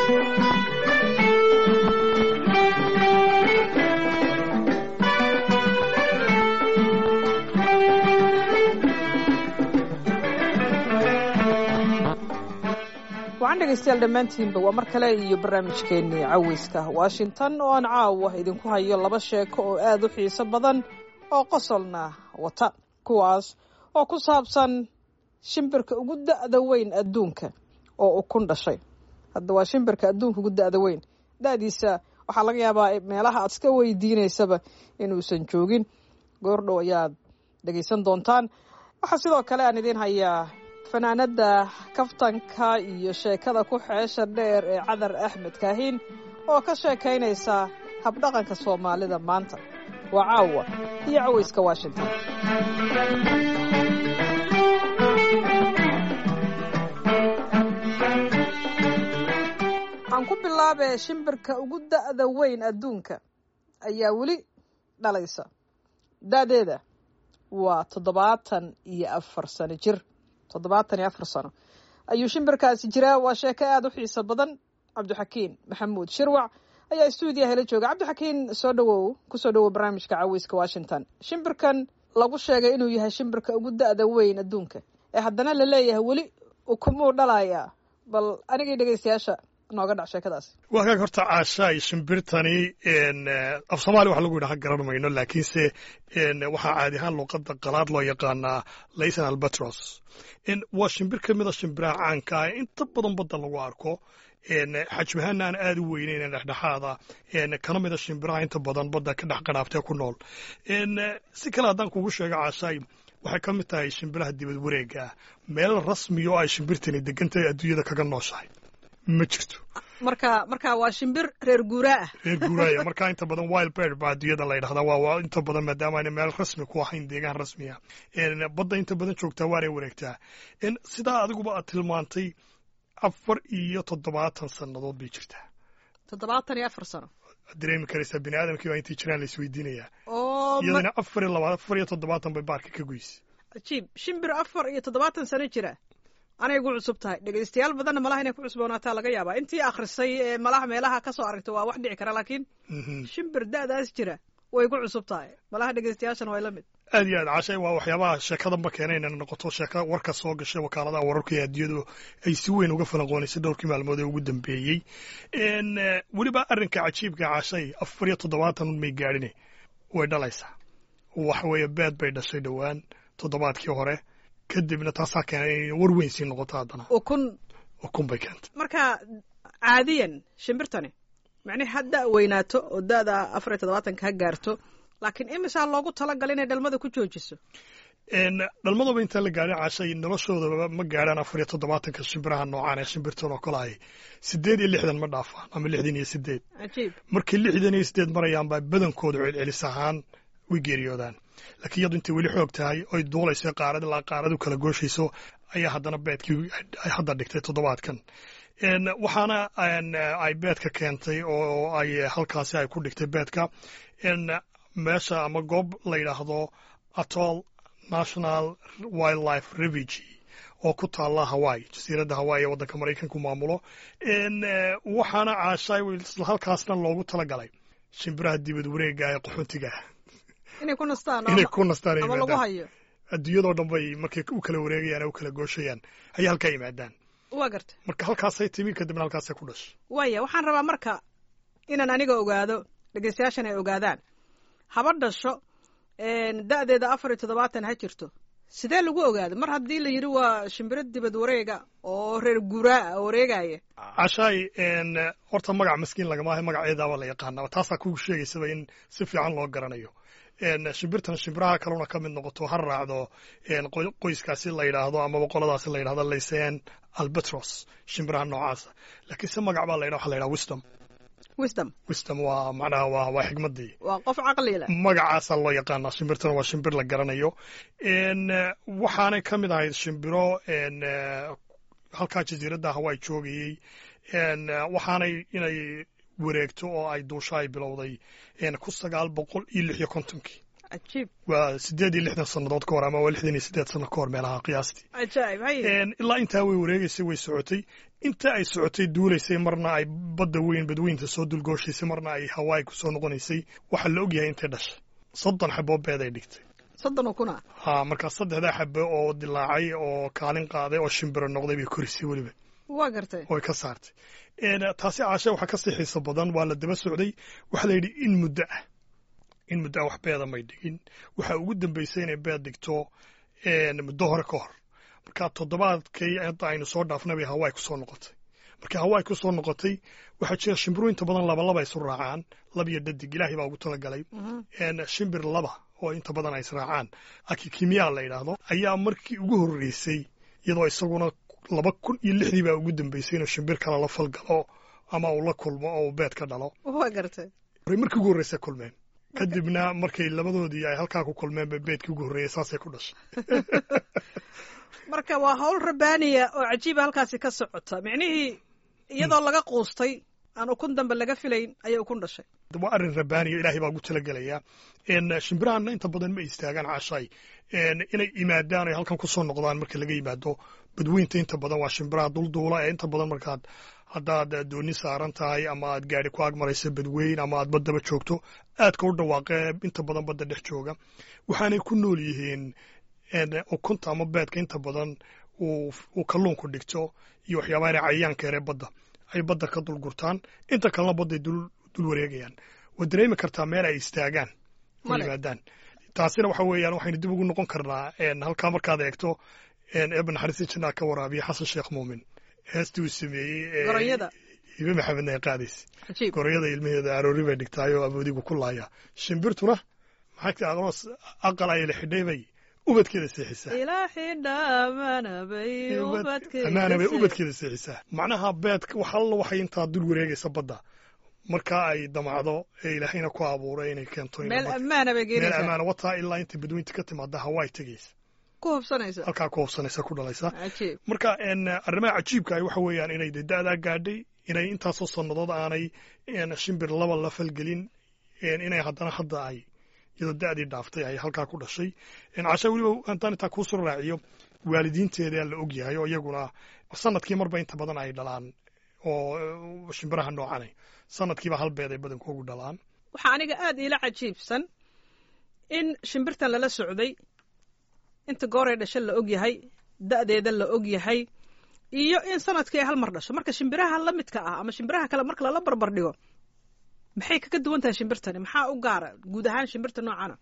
wacan dhegaystayaal dhammaantiinba waa mar kale iyo barnaamijkeennii caweyska washington oo aan caawa idinku hayo laba sheeko oo aad u xiiso badan oo qosolna wata kuwaas oo ku saabsan shimbirka ugu da'da weyn adduunka oo ukun dhashay hadda waa shimbirka adduunka ugu da'da weyn da'diisa waxaa laga yaabaa meelaha aad iska weydiinaysaba inuusan joogin goordhow ayaad dhegaysan doontaan waxaa sidoo kale aan idiin hayaa fanaanada kaftanka iyo sheekada ku xeesha dheer ee cadar axmed kaahiin oo ka sheekaynaysa habdhaqanka soomaalida maanta waa caawa iyo caweyska washington aan ku bilaabee shimbirka ugu da'da weyn adduunka ayaa weli dhalaysa da'deeda waa toddobaatan iyo afar sano jir toddobaatan iyo afar sano ayuu shimbirkaasi jiraa waa sheeko aada u xiiso badan cabdixakiin maxamuud shirwac ayaa stuudiyaha la jooga cabdixakiin soo dhawow kusoo dhawow barnaamijka caweyska washington shimbirkan lagu sheegay inuu yahay shimbirka ugu da'da weyn adduunka ee haddana la leeyahay weli ukumuu dhalayaa bal anigii dhegaystayaasha nooga dhac sheekadaasi waa kaag horta caashaay shimbirtani af soomaaliya wax lagu yidhaha garan mayno laakiinse waxaa caadi ahaan luuqadda qalaad loo yaqaanaa laysan albatros waa shimbir ka mida shimbiraha caanka ah inta badan badda lagu arko xajmahaana aan aada u weyneyn dhexdhexaada kana mida shimbiraha inta badan badda ka dhex qadhaabtee ku nool si kale haddaan kugu sheego caashaay waxay ka mid tahay shimbiraha dibad wareega ah meel rasmi oo ay shimbirtani degantahay adduunyada kaga nooshahay ma jirto marka marka waa shimbir reer guuraa ah reer guuraaya marka inta badan wild bird baa adduunyada la yidhahdaa waa waa inta badan maadaama ayna meel rasmi ku ahayn deegaan rasmi ah badda inta badan joogtaa waanay wareegtaa sidaa adiguba aad tilmaantay afar iyo toddobaatan sannadood bay jirtaa toddobaatan iyo afar sano waad dareemi karaysaa bini aadamkii baa intay jiraan la isweydiinayaa oo iyadana afar iyo labaad afar iyo toddobaatan bay baarka ka goysay cajiib shimbir afar iyo toddobaatan sano jira anay gu cusub tahay dhegaystayaal badanna malaha inay ku cusboonaataa laga yaabaa intii akhrisay ee malaha meelaha ka soo aragta waa wax dhici kara laakiin shimbir da'daas jira way ku cusub tahay malaha dhegaystayaashana way la mid aad iyo aad cashay waa waxyaabaha sheekadanba keenay inay noqoto sheeka warka soo gashay wakaaladaha wararka ee adduunyadu ay si weyn uga falanqoonaysay dhowrkii maalmood ee ugu dambeeyey weliba arrinka cajiibka cashay afar iyo toddobaatan may gaadhine way dhalaysaa waxa weeye beed bay dhashay dhowaan toddobaadkii hore kadibna taasaa keenay inay war weyn sii noqoto haddana ukun ukun bay keentay marka caadiyan shimbirtani macnihi ha da' weynaato oo da'da afar iyo toddobaatanka ha gaarto laakiin imisaa loogu talagalay inay dhalmada ku joojiso dhalmadaba intaan la gaadhin cashay noloshoodaba ma gaadhaan afar iyo toddobaatanka shimbiraha noocaan ee shimbirtan oo kale ahay siddeed iyo lixdan ma dhaafaan ama lixdan iyo siddeed cajiib markii lixdan iyo siddeed marayaan baa badankooda celcelis ahaan way geeriyoodaan laakiin iyadu intay weli xoog tahay oy duulayso qaarad ilaa qaaradu kala gooshayso ayaa haddana beedkii ay hadda dhigtay toddobaadkan waxaana ay beedka keentay oo ay halkaasi ay ku dhigtay beedka meesha ama goob la yidhaahdo atol national wildlife refuge oo ku taalla hawaii jasiiradda hawaii ee waddanka maraykanku maamulo waxaana caashay halkaasna loogu talagalay shimbiraha dibad wareega ee qaxoontiga inay ku nastaan inay ku nastaan ama lagu hayo adduunyadoo dhan bay markay u kala wareegayaan ee u kala gooshayaan ayay halkaa yimaadaan waa garta marka halkaasay timi kadibna halkaasay ku dhashay waaya waxaan rabaa marka inaan aniga ogaado dhegaystayaashan ay ogaadaan haba dhasho da'deeda afar iyo toddobaatan ha jirto sidee lagu ogaado mar haddii la yidhi waa shimbiro dibad wareega oo reer guuraa wareegaya cashaay horta magac maskiin lagamaaha magaceedaaba la yaqaanaa taasaa kugu sheegaysaba in si fiican loo garanayo shimbirtan shimbiraha kaluna ka mid noqoto ha raacdo qoyskaasi la yidhaahdo ama boqoladaasi la yidhahdo laysen albatros shimbiraha noocaasa laakiin se magac baa la yidhaha waxa la yidhaha wisdom wisdom wisdom waa macnaha waa waa xigmaddii waa qof caqli leh magacaasaa loo yaqaanaa shimbirtana waa shimbir la garanayo waxaanay ka mid ahayd shimbiro halkaa jasiiradda hawaii joogayey waxaanay inay wareegto oo ay duusho ay bilowday kun sagaal boqol iyo lix iyo kontonkii cajiib waa siddeed iyo lixdan sannadood ka hor ama waa lixdan iyo siddeed sanno ka hor meelaha qiyaastii cajaa'ib hay ilaa intaa way wareegaysay way socotay inta ay socotay duulaysay marna ay badda weyn badweynta soo dulgooshaysay marna ay hawaai ku soo noqonaysay waxaa la ogyahay intay dhashay soddon xaboo beed ay dhigtay soddon kuna ha markaa saddexdaa xabe oo dilaacay oo kaalin qaaday oo shimbiro noqday bay korisay weliba waa gartay oo ay ka saartay taasi caashe waxaa ka sii xiiso badan waa la daba socday waxaa la yidhi in muddo ah in muddo ah wax beeda may dhigin waxaa ugu dambaysay inay beed dhigto muddo hore ka hor marka toddobaadkii hadda aynu soo dhaafnay bay hawaai ku soo noqotay markii hawaai ku soo noqotay waxaa jira shimbiru inta badan labalaba isu raacaan lab iyo dhadig ilaahay baa ugu talagalay shimbir laba oo inta badan ay israacaan akikimiya la yidhaahdo ayaa markii ugu horreysay iyadoo isaguna laba kun iyo lixdii baa ugu dambeysay inuu shimbir kale la falgalo ama uu la kulmo oo uu beed ka dhalo waa gartay horey markii ugu horreysa kulmeen kadibna markay labadoodii ay halkaa ku kulmeen ba beedkii ugu horreeyay saasay ku dhashay marka waa hawl rabbaaniya oo cajiiba halkaasi ka socota micnihii iyadoo laga quustay aan ukun dambe laga filayn ayay ukun dhashay waa arrin rabbaaniya ilaahay baa ugu talagelayaa shimbirahanna inta badan ma istaagaan caashay inay imaadaan ay halkan ku soo noqdaan marka laga yimaado badweynta inta badan waa shimbiraha dulduula ee inta badan markaad haddaad dooni saaran tahay ama aad gaari ku agmarayso badweyn ama aad baddaba joogto aadka u dhawaaqee inta badan badda dhex jooga waxaanay ku nool yihiin ukunta ama beedka inta badan uu kalluunku dhigto iyo waxyaabaha inay cayayaanka yaree badda ay badda ka dul gurtaan inta kalena badday dul wareegayaan waad dareemi kartaa meel ay istaagaan oo yimaadaan taasina waxa weeyaan waxaynu dib ugu noqon karnaa halkaa markaad eegto eeba naxariista jannaa ka waraabiya xasan sheekh muumin heestii uu sameeyey goronyada hibe maxamedna ay qaadaysa goronyada ilmaheeda aroori bay dhigtaayoo aboodigu ku laaya shimbirtuna maxaa aqroos aqal ay la xidhay bay ubadkeeda seexisaa amaana bay ubadkeeda seexisaa macnaha beedka wax alla waxay intaa dul wareegaysa badda markaa ay damacdo ee ilaahayna ku abuuray inay keento meel ammaana bay meel geenaysaa ammaana wataa ilaa intay badweynta ka timaada hawaai tegaysa ku hubsanaysa halkaa ku hubsanaysa ku dhalaysa cajiib marka arrimaha cajiibka ah waxa weeyaan inay de da'daa gaadhay inay intaasoo sannadood aanay shimbir laba la falgelin inay haddana hadda ay iyadoo da'dii dhaaftay ay halkaa ku dhashay casha weliba haddaan intaa kuu soo raaciyo waalidiinteeda la og yahay oo iyaguna sanadkii marba inta badan ay dhalaan oo shimbiraha noocanay sanadkiiba hal beed ay badankoogu dhalaan waxaa aniga aad iila cajiibsan in shimbirtan lala socday inta gooray dhasho la og yahay da'deeda la og yahay iyo in sanadkii ay hal mar dhasho marka shimbiraha la midka ah ama shimbiraha kale marka lala barbar dhigo maxay kaga duwan tahay shimbirtani maxaa u gaara guud ahaan shimbirta noocana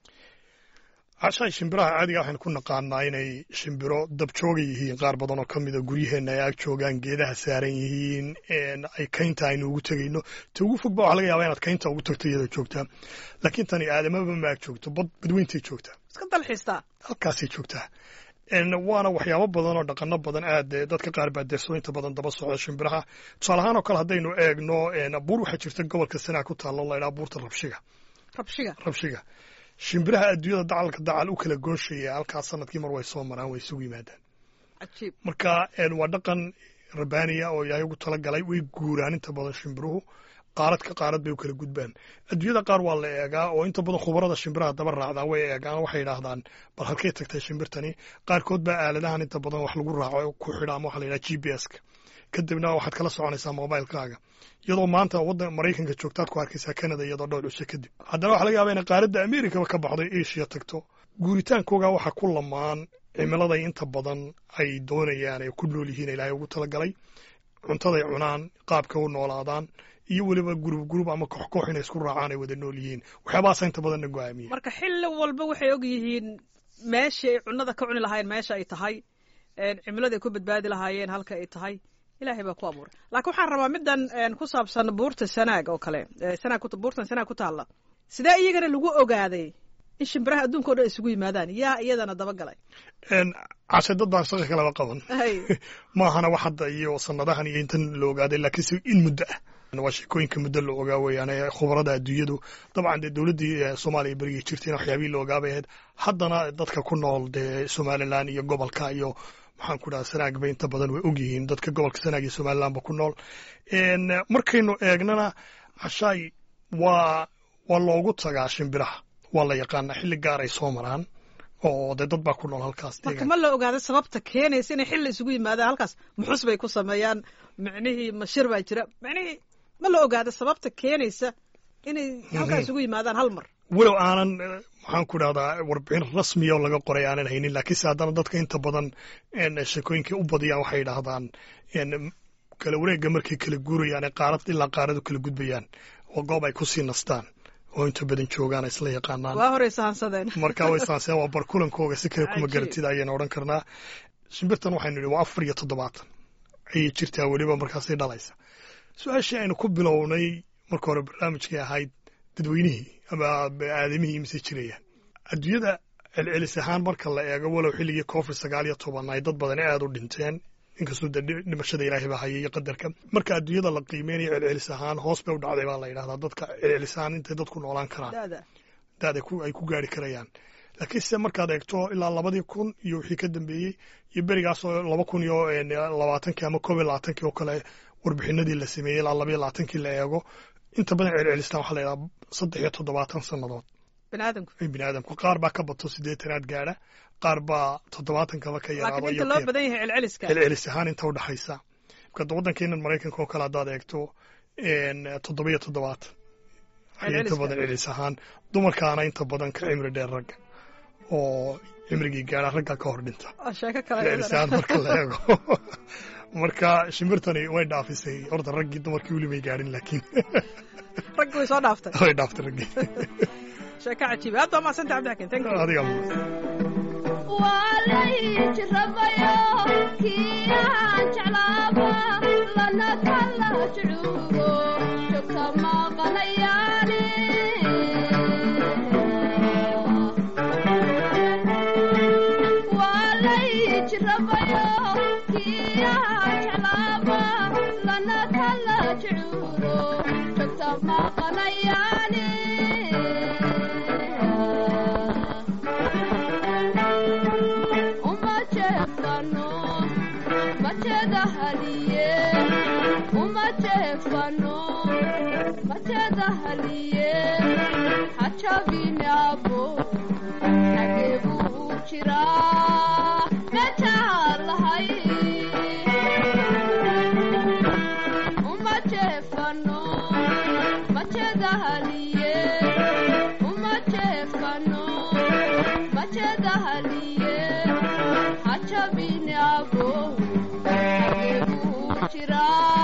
cashaay shimbiraha caadiga waxaynu ku naqaanaa inay shimbiro dabjooga yihiin qaar badan oo ka mida guryaheenna ay ag joogaan geedaha saaran yihiin ay kaynta aynu ugu tegayno ta ugu fogba waxa laga yaabaa inaad kaynta ugu tagto iyadoo joogtaa laakiin tani aadamaba ma ag joogto bad badweyntay joogtaa iska dalxiistaa halkaasay joogtaa waana waxyaabo badan oo dhaqano badan aad dadka qaar baa deeso inta badan daba socda shimbiraha tusaale ahaan oo kale haddaynu eegno buur waxaa jirta gobolka sanaa ku taalla la ydhaha buurta rabshiga rabshiga rabshiga shimbiraha adduunyada dacalka dacal u kala gooshaya halkaas sanadkii mar way soo maraan way isugu yimaadaan cajiib marka waa dhaqan rabbaaniya oo ilaahay ugu talagalay way guuraan inta badan shimbiruhu qaarad ka qaarad bay u kala gudbaan adduunyada qaar waa la eegaa oo inta badan khubarada shimbiraha daba raacdaa way eegaan waxay yidhaahdaan bal halkay tagtay shimbirtani qaarkood baa aaladahan inta badan wax lagu raaco ku xidha ama waxa la yidhaha g p s ka kadibna waxaad kala soconaysaa mobilekaaga iyadoo maanta waddan maraykanka joogtaad ku arkaysaa canada iyadoo dhowr cusho kadib haddana waxa laga yaaba inay qaaradda amerikaba ka baxday asia tagto guuritaankooga waxa ku lamaan cimiladay inta badan ay doonayaan ay ku nool yihiin ilaahay ugu talagalay cuntaday cunaan qaabka u noolaadaan iyo weliba gurub gurub ama koox koox inay isku raacaan ay wada nool yihiin waxyaabahaasa inta badanna go-aamiya marka xilli walba waxay og yihiin meeshii ay cunnada ka cuni lahaayeen meesha ay tahay cimilada ay ku badbaadi lahaayeen halka ay tahay ilaahay baa ku abuuray laakiin waxaan rabaa middan ku saabsan buurta sanaag oo kale sanaag buurtan sanaag ku taalla sidee iyagana lagu ogaaday in shimbiraha adduunka o dhan isugu yimaadaan yaa iyadana dabagalay cashe dad baan shaqa kalaba qaban maahana wax hadda iyo sanadahan iyo intan la ogaaday laakiinse in muddo ah waa sheekooyinka muddo la ogaa weeyaan khubarada adduunyadu dabcan dee dowladdii soomaaliya berigii jirtayna waxyaabihii la ogaabay ahayd haddana dadka ku nool dee somalilan iyo gobolka iyo maxaan ku dhaha sanaag bay inta badan way og yihiin dadka gobolka sanaag iyo somalilandba ku nool markaynu eegnana cashaay waa waa loogu tagaa shimbiraha waa la yaqaanaa xilli gaar ay soo maraan oo dee dad baa ku nool halkaas marka ma la ogaada sababta keenaysa inay xilli isugu yimaadaan halkaas muxus bay ku sameeyaan micnihii mashir baa jira micnihii ma la ogaada sababta keenaysa inay halkaas isugu yimaadaan hal mar walow aanan maxaan ku idhahdaa warbixin rasmiya oo laga qoray aanan haynin laakiinse haddana dadka inta badan sheekooyinkay u badiyaan waxay yidhaahdaan kala wareegga markay kala guurayaan ee qaarad ilaa qaaradu kala gudbayaan oo goob ay kusii nastaan oo inta badan joogaan ay isla yaqaanaan waa horey sahansadeen marka way sahanseen waa barkulankooga si kale kuma garatida ayaynu odhan karnaa shimbirtan waxaynu idhi waa afar iyo toddobaatan ayay jirtaa weliba markaasay dhalaysa su-aashii aynu ku bilownay marka hore barnaamijkay ahayd dadweynihii ama aadamihii mise jirayaan adduunyada celcelis ahaan marka la eego walow xilligii covid sagaal iyo toban ay dad badani aada u dhinteen inkastoo dee dhimashada ilaahay baa hayay iyo qadarka marka adduunyada la qiimeynayo celcelis ahaan hoos bay u dhacday baa la yidhahdaa dadka celcelis ahaan intay dadku noolaan karaan daada ay ku gaari karayaan laakiin se markaad eegto ilaa labadii kun iyo wixii ka dambeeyey iyo berigaasoo laba kun iyo labaatankii ama koob iyo labaatankii oo kale warbixinadii la sameeyey ilaa laba iyo labaatankii la eego inta badan celcelistaan waxaa la yidhaha saddex iyo toddobaatan sannadood biniaadamku bini aadamku qaar baa ka bato siddeetanaad gaadha qaar baa toddobaatankaba ka yaraado laakiin inta loo badan yahay celceliska celcelis ahaan inta u dhexaysa marka waddankeenan maraykanka oo kale haddaad eegto toddoba iyo toddobaatan ayay inta badan celcelis ahaan dumarkaana inta badan ka cimri dheer ragga oo cimrigii gaadha ragga ka hor dhinta sheeko kale celcelis ahaan marka la eego marka shimbirtani way dhaafisay horta raggii dumarkii weli may gaadhin laakiin raggi way soo dhaaftay way dhaaftay raggii sheeko cajiib aad baa mahadsanta cabdixakiin thank you adiga walayjirabayo kiyaan jeclaaba lana kala jucuugo jogta maqanayaane walayjirabayo kiyaan jeclaaba lana kala jucuugo jogta maqanayaane machedahaliye hacabinabo hagebu jira metaalahay umajefano machedahaliye umajefano machedahaliye hacabinabo hagebu jira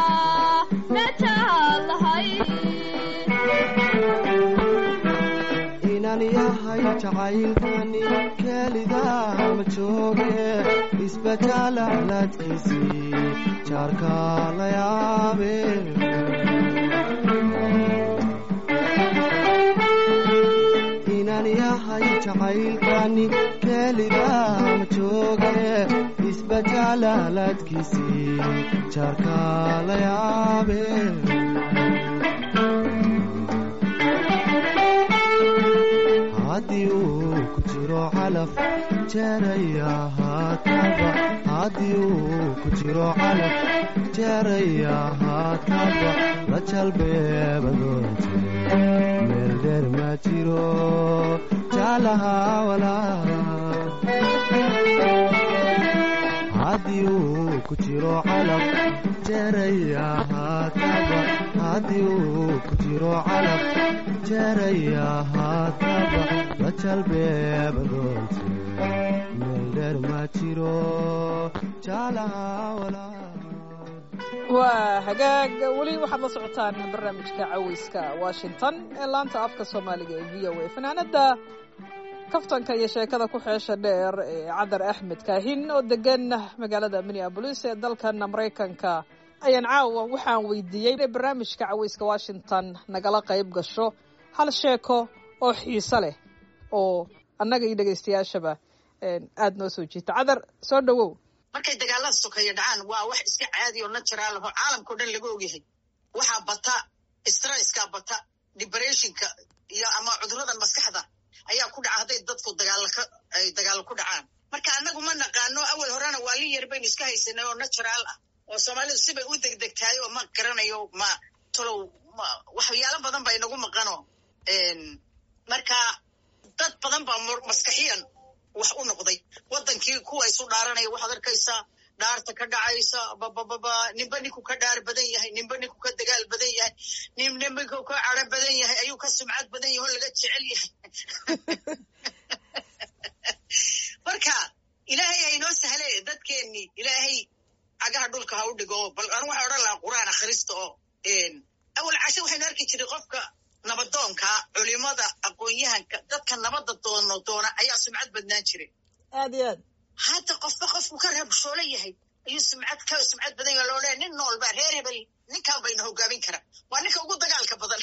inan yahay jacaylkani keelidaa ma jooge isbedaalaclaadkiisii jaarka la yaabe inan yahay jacaylkani keelidaa ma jooge isbedaalaclaadkiisii jaarka la yaabe haddii uu ku jiro calaf jeeraya haataba haddii uu ku jiro calaf jeeraya haataba la jalbeebadoonte meel dheer ma jiro jaalaha walaa haddii uu ku jiro calaf jeeraya haataba haddii uu ku jiro calaf jeeraya haataba la jalbeebadoonte meel dheer ma jiro jaalaha walaa waa hagaag weli waxaad la socotaan barnaamijka caweyska washington ee laanta afka soomaaliga ee v o a fanaanada kaftanka iyo sheekada ku xeesha dheer ee cadar axmed kaahin oo degan magaalada minneabolis ee dalkan maraykanka ayaan caawa waxaan weydiiyey inay barnaamijka caweyska washington nagala qayb gasho hal sheeko oo xiise leh oo annaga iyo dhegaystayaashaba aada noo soo jiita cadar soo dhowow markay dagaalada sokeeya dhacaan waa wax iska caadi oo natural aho caalamkao dhan laga ogyahay waxaa bata stresska bata depressionka iyo ama cuduradan maskaxda ayaa ku dhaca hadday dadku dagaalaka ay dagaalo ku dhacaan marka annagu ma naqaano awal horena waalin yar baynu iska haysanay oo natural ah oo soomaalidu sibay u degdegtahay oo ma garanayo ma tolow waxyaalo badan ba inagu maqano marka dad badan baa mur- maskaxiyan wax u noqday wadankii kuwa isu dhaaranaya waxaad arkaysaa dhaarta ka dhacaysa babababa ninba ninku ka dhaar badan yahay ninba ninku ka dagaal badan yahay ninba ninku ka caro badan yahay ayuu ka sumcad badan yahay oo laga jecel yahay marka ilaahay haynoo sahle dadkeennii ilaahay cagaha dhulka ha u dhigo bal anu waxaa odhan lahaa qur'aan akhrista oo awal cashe waxaynu arki jiray qofka nabadoonka culimada aqoon-yahanka dadka nabadda doono doona ayaa sumcad badnaan jiray aad iyo aad hadda qofba qofku ka rabshoolo yahay ayuu sumcad ka sumcad badan yahay loo leeyahay nin nool baa reer hebel ninkaan bayna hogaamin kara waa ninka ugu dagaalka badan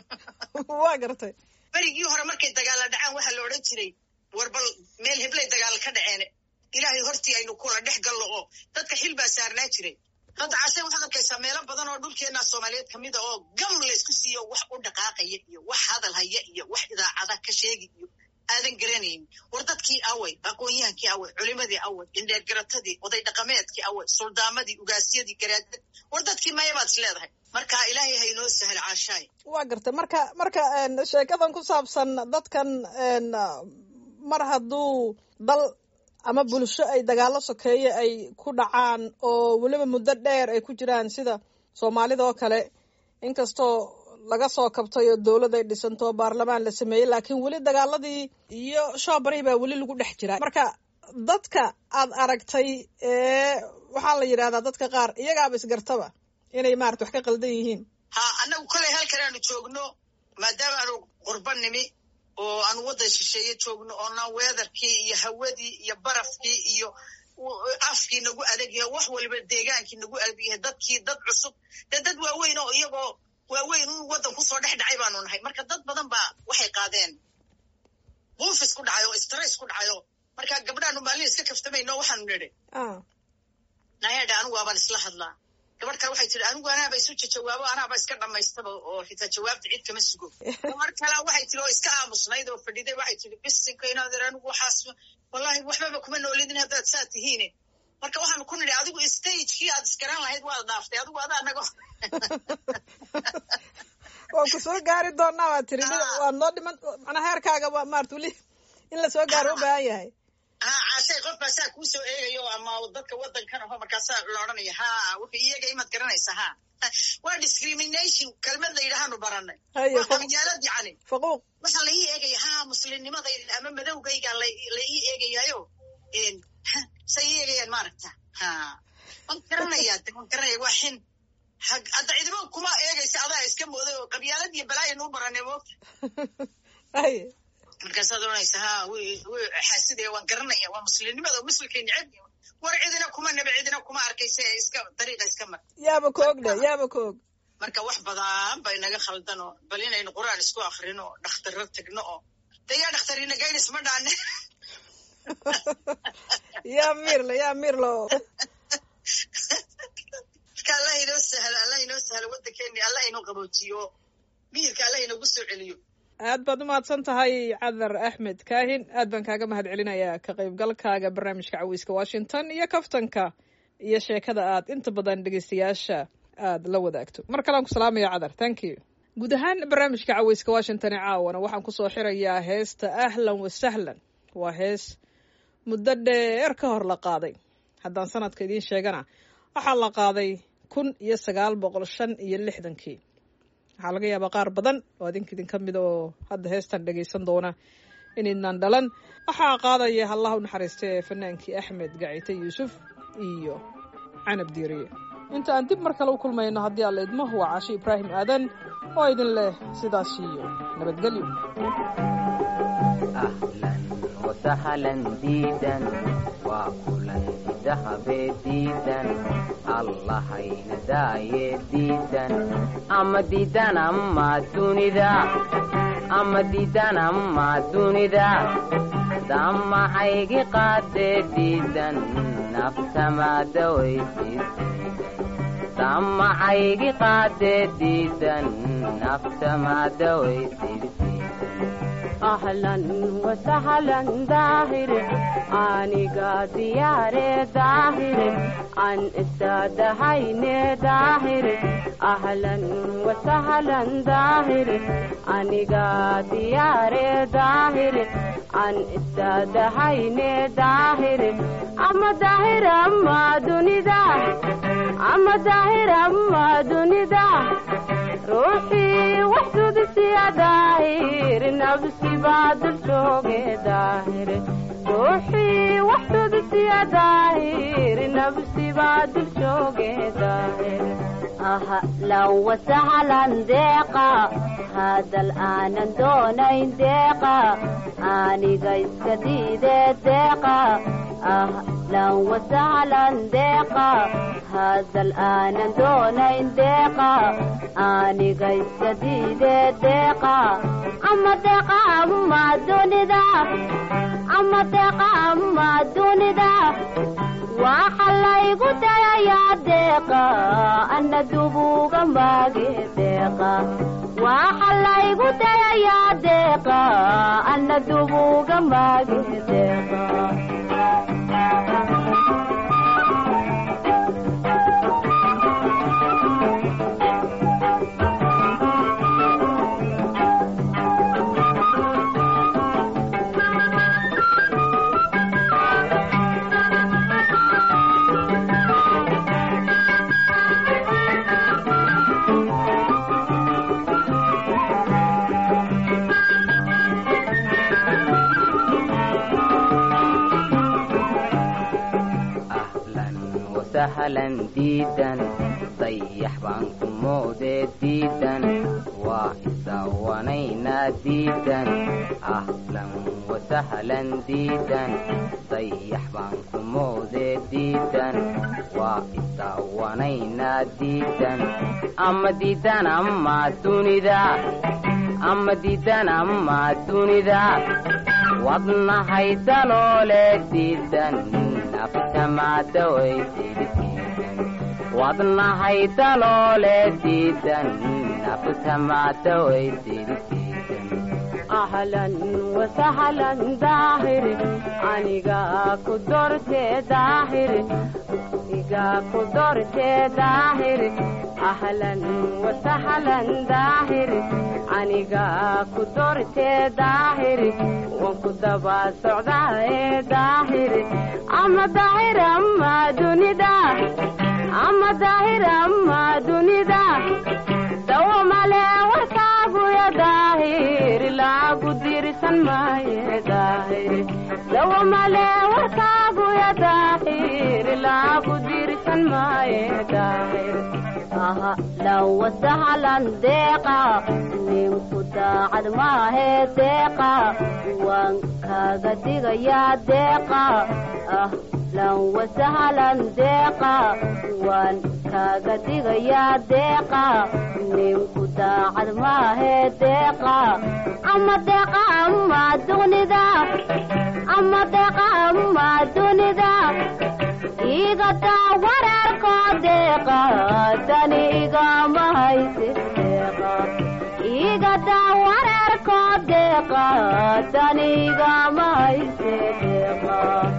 waa gartay berigii hore markay dagaalla dhacaan waxaa la odhan jiray war bal meel heblay dagaal ka dhaceen ilaahay hortii aynu kula dhex gallo oo dadka xil baa saarnaa jiray hadda cashe waxaad arkaysaa meelo badan oo dhulkeenna soomaaliyeed ka mida oo gam laysku siiyo wax u dhaqaaqaya iyo wax hadal haya iyo wax idaacada ka sheegi iyo aadan garanayn war dadkii away aqoon-yahankii away culimadii away indheergaratadii oday dhaqameedkii away suldaamadii ugaasyadii garaadad war dadkii mayabaad is leedahay marka ilaahay haynoo sahal caashaay waa gartay marka marka een, sheekadan ku saabsan dadkan een, mar hadduu dal ama bulsho ay dagaalo sokeeye ay ku dhacaan oo weliba muddo dheer ay ku jiraan sida soomaalida oo kale inkastoo laga soo kabtay oo dowlad ay dhisanto oo baarlamaan la sameeyey laakiin weli dagaaladii iyo shoobarihii baa weli lagu dhex jiraa marka dadka aad aragtay ee waxaa la yidhahdaa dadka qaar iyagaaba isgartaba inay maarata wax ka qaldan yihiin ha annagu koley halkan aanu joogno maadaama aanu qurba nimi oo aanu waddan shisheeye joogno oona weedarkii iyo hawadii iyo barafkii iyo u- afkii nagu adag yahay wax waliba deegaankii nagu adag yahay dadkii dad cusub dee dad waaweyn oo iyagoo waaweyn un waddan kusoo dhex dhacay baanu nahay marka dad badan baa waxay qaadeen buufis ku dhacayo stress ku dhacayo marka gabdhaanu maalin iska kaftamayno waxaanu nidhi ah nayadha anigu waabaan isla hadlaa gabadh kale waxay tiri anigu anaaba isu jawaabo anaaba iska dhammaystaba oo xitaa jawaabta cid kama sugo gabar kale waxay tiri oo iska aamusnayd oo fadhiday waxay tiri bisinka inaadeer anigu waxaas wallahi waxbaba kuma noolidin haddaad saa tihiine marka waxaanu ku nidhi adigu stagekii aad iskaran lahayd waad dhaaftay adigu adaa nago waan ku soo gaari doonaa waa tiri Ah. waa noo dhiman macnaa heerkaaga waa maarata weli in la soo gaaro u baahan yahay ha caashay qof baa saa kuu soo eegayo ama dadka waddankan aho markaasaa la odhanaya ha wuxuu iyaga imaad garanaysa ha waa discrimination kelmad la yidhahaanu baranay Haye, waa fa- qabyaalad yacni faquuq waxaa la ii eegaya ha muslimnimadayda ama madowgayga la la ii eegayayo n say ii eegayaan maaragta ha waan garanayaa de waan garanaya waa xin hag- hadda ciidamo kuma eegaysa adaa iska mooday oo qabyaalad iyo balaayo nuu baranay moogta haye markaasaad oranaysa ha wi wi xaasidaya waan garanaya waa muslimnimada oo muslimkay neceb yihiin. war cidina kuma nebe cidina kuma arkaysa ee iska dariiqa iska mar yaaba ka og dhe yaaba ka og marka wax badan bay naga khaldan oo bal inaynu qur'aan isku akrino oo dhakhtarro tagno oo de yaa dhakhtarina gaynis ma dhaane yaa miirle yaa miirle marka allah inoo sahlo allah inoo sahlo waddankeeni allah inoo qaboojiyo miyirka allah inoogu soo celiyo aad baad umahadsan tahay cadar axmed kaahin aad baan kaaga mahad celinayaa ka qaybgalkaaga barnaamijka caweyska washington iyo kaftanka iyo sheekada aad inta badan dhegeystayaasha aad la wadaagto mar kalean ku salaamaya cadar thank you guud ahaan barnaamijka caweyska washington ee caawana waxaan kusoo xirayaa heesta ahlan wa sahlan waa hees muddo dheer ka hor la qaaday haddaan sanadka idiin sheegana waxaa la qaaday kun iyo sagaal boqol shan iyo lixdankii waxaa laga yaabaa qaar badan oo adinka idinka mida oo hadda heestan dhegaysan doona inaydnan dhalan waxaa qaadaya allah u naxariista ee fanaankii axmed gacite yuusuf iyo canab diiriye inta aan dib mar kale u kulmayno haddii alla idmo waa caashi ibraahim aadan oo idin leh sidaas iyo nabadgelyo ahlan wasahlan diidan waa kulan dahabe diidan allahayna daaye diidan ama diidan ama dunida ama diidan ama dunida damacaygi qaade diidan naftamadawaysiisan damacaygi qaade diidan naftamadawaysiisan ahlan wasahlan daahir aniga diyaare daahir aan istaadahayne daahir ahlan wasahlan daahir aniga diyaare daahir aan istaadahayne daahir ama daahir ama dunida ama daahir ama dunida ruuxii wax sudisiya daahir nafsi baa dul jooge daahir ruuxii wax sudisiya daahir nafsi baa dul jooge daahir ahlan wasahlan deeqa hadal aanan doonayn deeqa aniga iska diide deeqa ahlan wasahlan deeqa hadal aanan doonayn deeqa aniga iska diide deeqa ama deeqa ama dunida ama deeqa ama dunida waxa laygu dayayaa deeqa ana dubuga maage deeqa waxa laygu dayayaa deeqa ana dubuga maage deeqa ahlan wasahlan diidan dayax baan ku moodee diidan waa isawanaynaa diidan ahlan wasahlan diidan dayax baan ku moodee diidan waa isawanaynaa diidan ama diidan ama dunida ama diidan ama dunida wadnahay daloole diidan naftamaadawaydidiidan wadnahay daloole diidan naftamaadawaydidiidan ahlan wasahlan daahir aniga ku dortee daahir iga ku dortee daahir ahlan wasahlan daahir aniga ku dortee daahir waan ku daba socdaaye daahir ama daahir ama dunida ama daahir ama dunida dawo male warkaaguya daahir laagu dirsan maaye daahir dawo male warkaaguya daahir laagu dirsan maaye daahir ahlan wasahlan deeqa ninku daacad maahe deeqa waan kaaga digayaa deeqa ahlan wasahlan deeqa waan kaaga digayaa deeqa ninku daacad maahe deeqa ama deeqa ama dunida ama deeqa ama dunida iga daa wareerkoo deeqa dani igama hayse deeqa iga daa wareerkoo deeqa dani igama hayse deeqa